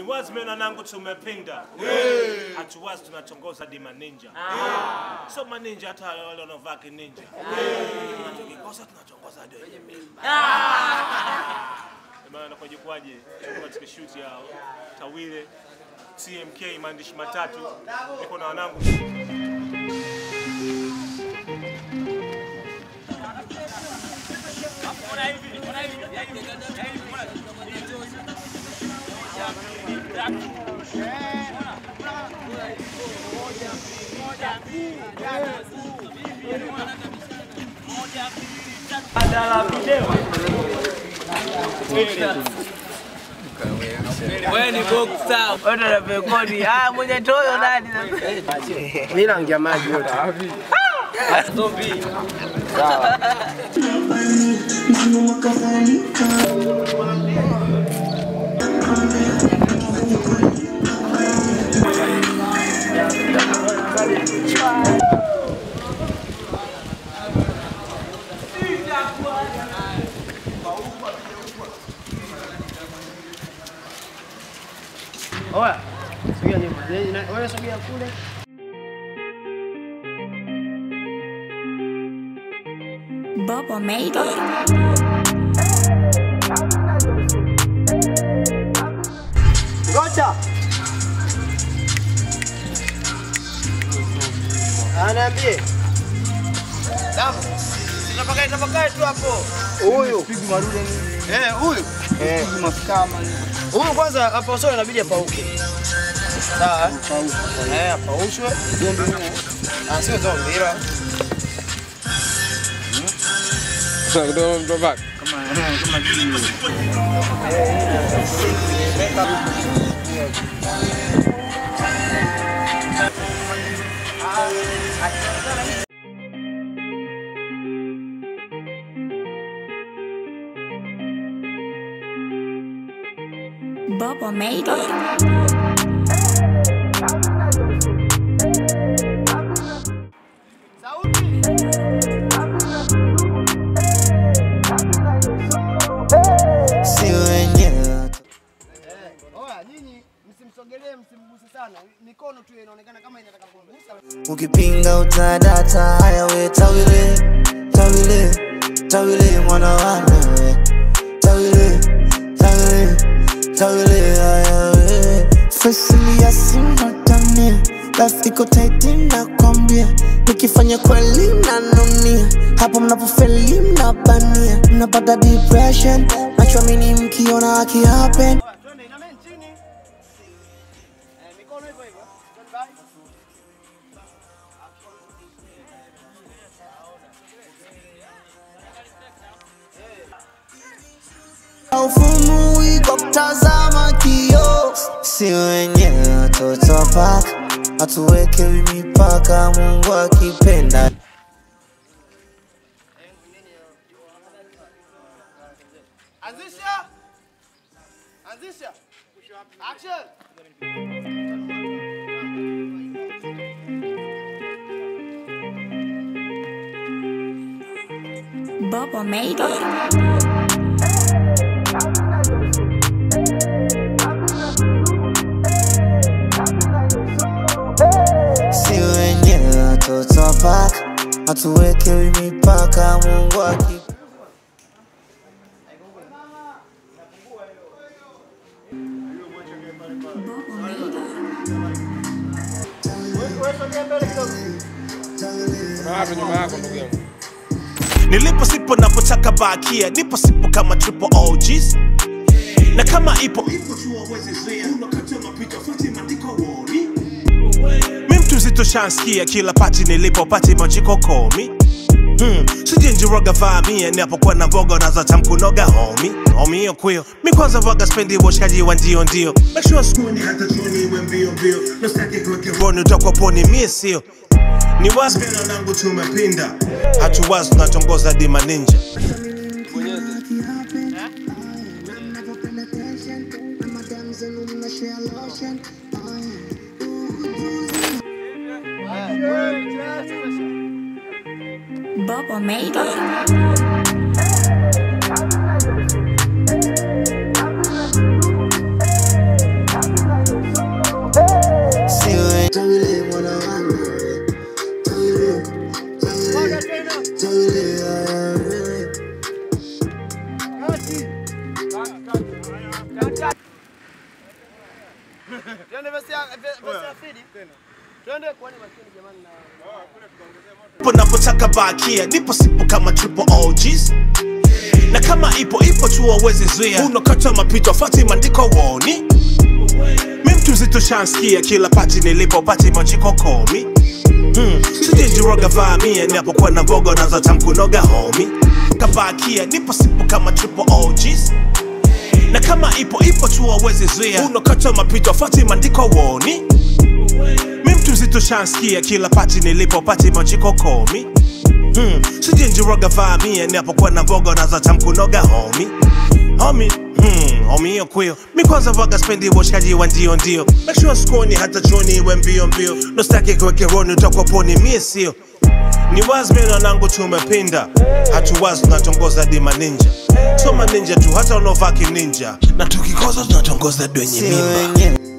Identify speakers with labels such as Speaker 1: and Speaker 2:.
Speaker 1: Ni wazi mimi na nangu tumepinda. Hatuwazi tunachongoza di maninja. So maninja hata wale wanaovaa kininja. Tukikosa tunachongoza hadi wenye mimba. Maana kwa jukwaje katika shoot ya Tawile TMK maandishi matatu niko na wanangu
Speaker 2: Wewe ni boxer. Wewe ndo unapekodi. Ah, mwenye toyo nani sasa?
Speaker 3: Mimi naongea maji yote.
Speaker 2: Zombie.
Speaker 3: Oya. Sogea nyuma. Wewe sogea kule.
Speaker 4: Bubba made it.
Speaker 3: Ngoja. Anaambie. Damu. Tunapaka tunapaka tu hapo. Huyu. Eh, huyu. Eh, huyu kwanza hapa usoni inabidi apauke. Sawa? Eh, apaushwe. Ah, sio zombi ila.
Speaker 4: Bubba made it.
Speaker 5: si wenyewe
Speaker 3: Oya, nyinyi msimsogelee, msimguse sana. Mikono tu inaonekana kama inataka kumgusa.
Speaker 5: ukipinga utadata haya we tawile tawile tawile mwana wanawe tawile tawile tawile haya we fasili ya simotania rafiko taiti nakwambia nikifanya kweli mnanunia hapo mnapofeli mnabania mnapata depression nachoamini mkiona akihappen
Speaker 3: Oya, twende inameni chini. Eh, mikono hivyo hivyo. Stand by.
Speaker 5: Ufumui kwa kutazama kio, si wenyewe watoto wa paka, hatuwekewi mipaka, Mungu akipenda.
Speaker 3: Anzisha. Anzisha. Action.
Speaker 4: Bubba made it.
Speaker 5: Si wenyewe watoto wa paka, hatuwekewi mipaka, Mungu akipenda.
Speaker 1: Nilipo sipo napotaka bakia, nipo sipo kama triple OGs. Na kama ipo mi mtu mzito shanskia kila pati nilipo pati majiko komi Hmm, sijinjiroga vaamia napokuwa na mboga unazota mkunoga homi homi hiyo kwio mi kwanza vaga spendi uboshkaji wa ndio ndio Make sure skuni hata jioni iwe mbio mbio Nastaki kuweke roni utakuwa poni mie sio ni wazi mimi na nangu tumepinda hatuwazi tunatongoza dima ninja
Speaker 4: Bubba made it.
Speaker 3: hatari. Twende basi ya basi ya Fidi. Twende kwani makini jamani na
Speaker 1: Nipo napotaka bakia, nipo sipo kama triple OGs na kama ipo ipo tu wawezi zuia, unakata mapito fati maandiko woni mi mtu mzito shanskia kila pati nilipo pati majiko komi hmm. sijenjiroga vaamia napokuwa na vogo nazo tamkunoga homi kabakia nipo sipo kama triple OGs na kama ipo ipo tu wawezi zuia, unakata mapito fati maandiko woni mi mtu mzito shanskia kila pati nilipo pati majiko komi hmm. sijenjiroga vaamia napokuwa na vogo nazo tamkunoga homi homi Hmm, homi hiyo kwio mi kwanza vaga spendi uboshkaji wa ndio ndio make sure skoni hata choni iwe mbio mbio nostaki kuweke roni utakuwa poni mie sio ni wazi mimi na nangu tumepinda hatuwazi tunatongoza dima ninja soma ninja tu hata unaovaa kininja na tukikoza tunatongoza dwenye
Speaker 5: si
Speaker 1: mimba
Speaker 5: wenyewe